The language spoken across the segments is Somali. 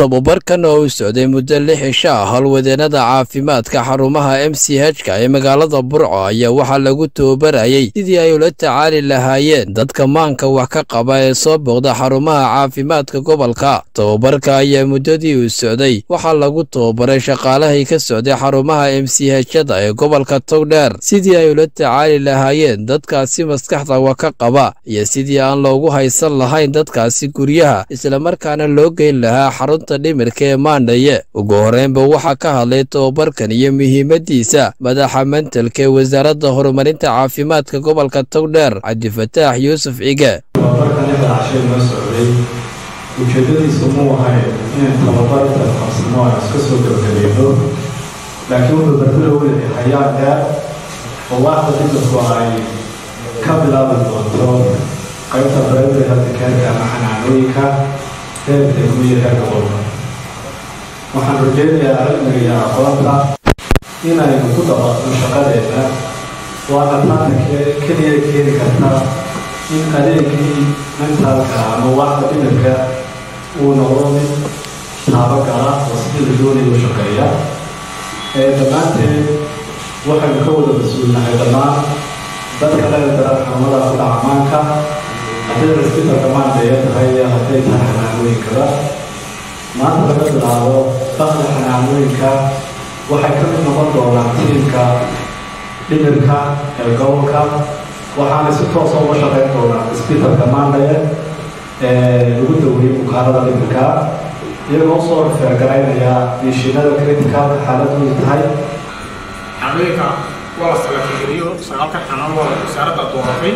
tobabarkan oo u socday muddo lix cisho ah howlwadeennada caafimaadka xarumaha m c h-ka ee magaalada burco ayaa waxaa lagu tababarayay sidii ay ula tacaali lahaayeen dadka maanka wax ka qaba ee soo booqda xarumaha caafimaadka gobolka tobabarka ayaa muddadii uu socday waxaa lagu tababaray shaqaalahay ka socday xarumaha m c h-da ee gobolka togdheer sidii ay ula tacaali lahaayeen dadkaasi maskaxda wax ka qaba iyo sidii aan loogu haysan lahayn dadkaasi guryaha islamarkaana loo geyn lahaa xarunta dhimirka ee maandhaye ugu horreynba waxaa ka hadlay tobabarkan iyo muhiimadiisa madaxa mentalka ee wasaaradda horumarinta caafimaadka gobolka togdheer cabdifataax yuusuf cige tababarkan inta cashay noo socday ujeedadiisu muu ahayn inay tababarta qabsano aan iska soo gabagabeeno laakiin wuxuu barbilo weyn hayaan dheer oo waaxda dhimirku ay ka bilaabi doonto qaybta primary health care ama xanaanooyinka heerka degmiya heerka qolka waxaan rajeynayaa cilmiga iyo aqoonta inaynu ku dabaqno shaqadeena waana taana keliya keeni karta in adeegii mentaalka ama waaxda dhimirka uu noqdo mid taabagala oo sidii la doonayo u shaqeeya dhammaanteed waxaynu ka wada mas-uulnahay dhammaan dadka laga dara xarumada ku dhaca maanka hadday hospitalka maandaya tahay iyo hadday tahay xanaanooyinkaba maanta laga bilaabo bakda xanaanooyinka waxay ka mid noqon doonaan tiimka dhimirka ee gobolka waxaana si toosa uga shaqeyn doonaa isbitalka maandhaye ee lagu daweeyey bukaanada dhimirka iyagoo usoo feergaraynaya mishiinada criticalka xaaladoodu tahay xanooyinka waa la salafigeliyo sagaalka xanaan waa wasaaradda dooratay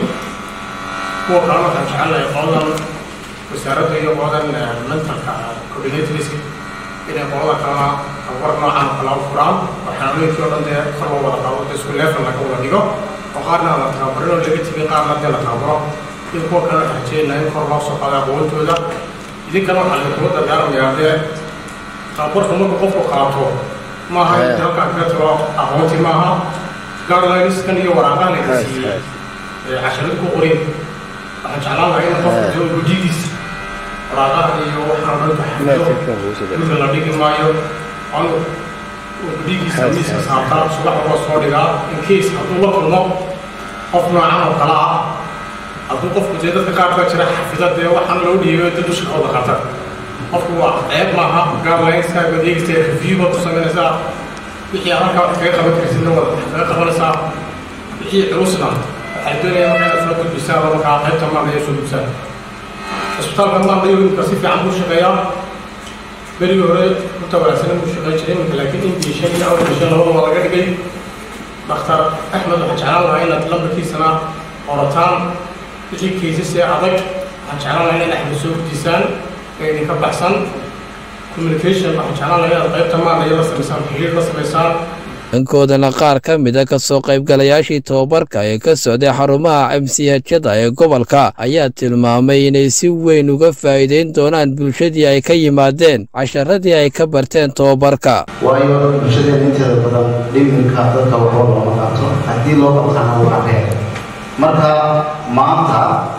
kuwa kale waxaan jecelnahay qoladan wasaaradda iyo qoladan mentalka coordinatorska inay qolada kalena tababar noocan oo kale u furaan oo xanooyinkii oo dhan dee kor loo wada qaado isku level laga wada dhigo oo qaarna la tababarin oo laga tegay qaarna dee la tababaro in kuwa kale waxaan rajeynahay in kor loo soo qaado aqoontooda idinkana waxaa laydinkuga dardaaramayaa dee tababarka marka qofku qaato maaha inta halkaan kaga tago aqoontii maaha guidelines-kan iyo waraaqaha la siiyey ee casharada ku qorin waxaan jeclaan lahaa in qofku jiro gujidiisa waraaqaha iyo waxaan dhanka xafido midka la dhigi maayo anu gujidiisa miiska saartaa subax waa soo dhigaa in case hadduu la kulmo qof noocan oo kale ah hadduu qofku dee dadka qaar baa jira xafida dee waxaan loo dhiibay dad u shaqooda qatar qofku waa ceeb maaha guidelines-ka adeegista review baad ku samaynaysaa wixii aad halkaa wax kaga qaban karsidna waad wax kaga qabanaysaa wixii culusna waxay doonayaan markaa inaad soo gudbisaan oo markaa qaybta maandaya soo gudbisaan cisbitaalka maandaya imika si fiican buu shaqeeyaa berigii hore inta wanaagsan buu shaqeyn jiray imika laakiin inbishan iyo outbishan labada waa laga dhigay dhakhtar axmed waxaan jeclaan lahaa inaad lambarkiisana qorataan wixii kaysas ee adag waxaan jeclaan lahaa inaad axmed soo gudbisaan ee idinka baxsan communication waxaan jeclaan lahaa inaad qaybta maandaya la samaysaan xiriir la samaysaan dhankoodana qaar ka mid a kasoo qaybgalayaashii tobabarka ee ka socday xarumaha m c h-da ee gobolka ayaa tilmaamay inay si weyn uga faa'iideyn doonaan bulshadii ay ka yimaadeen casharadii ay ka barteen tobabarka waayo bulshadeena inteeda badan dhimirka dadka waxba looma qabto haddii loo qabtana waa reer marka maanta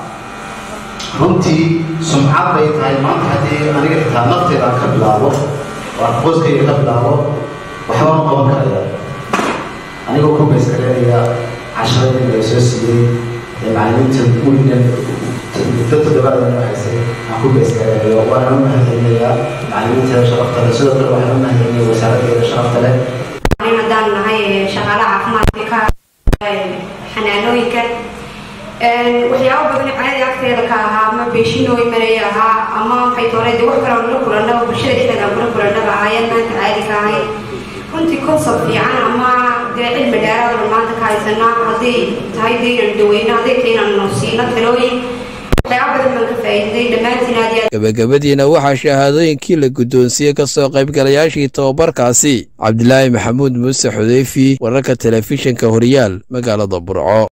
runtii sumcad bay tahay maanta haddii aniga xitaa nafteeda ka bilaabo oo qoyskayga ka bilaabo waxba ma qaban karaya anigoo ku baysgareynaya casharadii la soo siiyey ee macallimiinta weligan muddo toddobaadana haysay aan ku baysgareynayo waana u mahadcelinayaa macallimiinteeda sharafta leh sidoo kale waxaan u mahadcelinaya wasaaraddeeda sharafta leh haddaan nahay shaqaale caafimaadka ka xanaanooyinka waxyaabo badan caadi agteeda ka ahaa ama beeshinoo imanaya ahaa ama maxay toore dee wax kale la kulanaba bulshada dhexdeeda aan kula kulanaba ahaayeen maanta caadi ka ahay runtii concept fiican ama dee cilmi dheeraad oo maanta ka haysanaa hadday tahay dee inaan daweyno hadday tahay inaan siino talooyin gabagabadiina waxaa shahaadooyinkii la guddoonsiiyey ka soo qaybgalayaashii tobabarkaasi cabdilaahi maxamuud muuse xudeyfi wararka telefishinka horyaal magaalada burco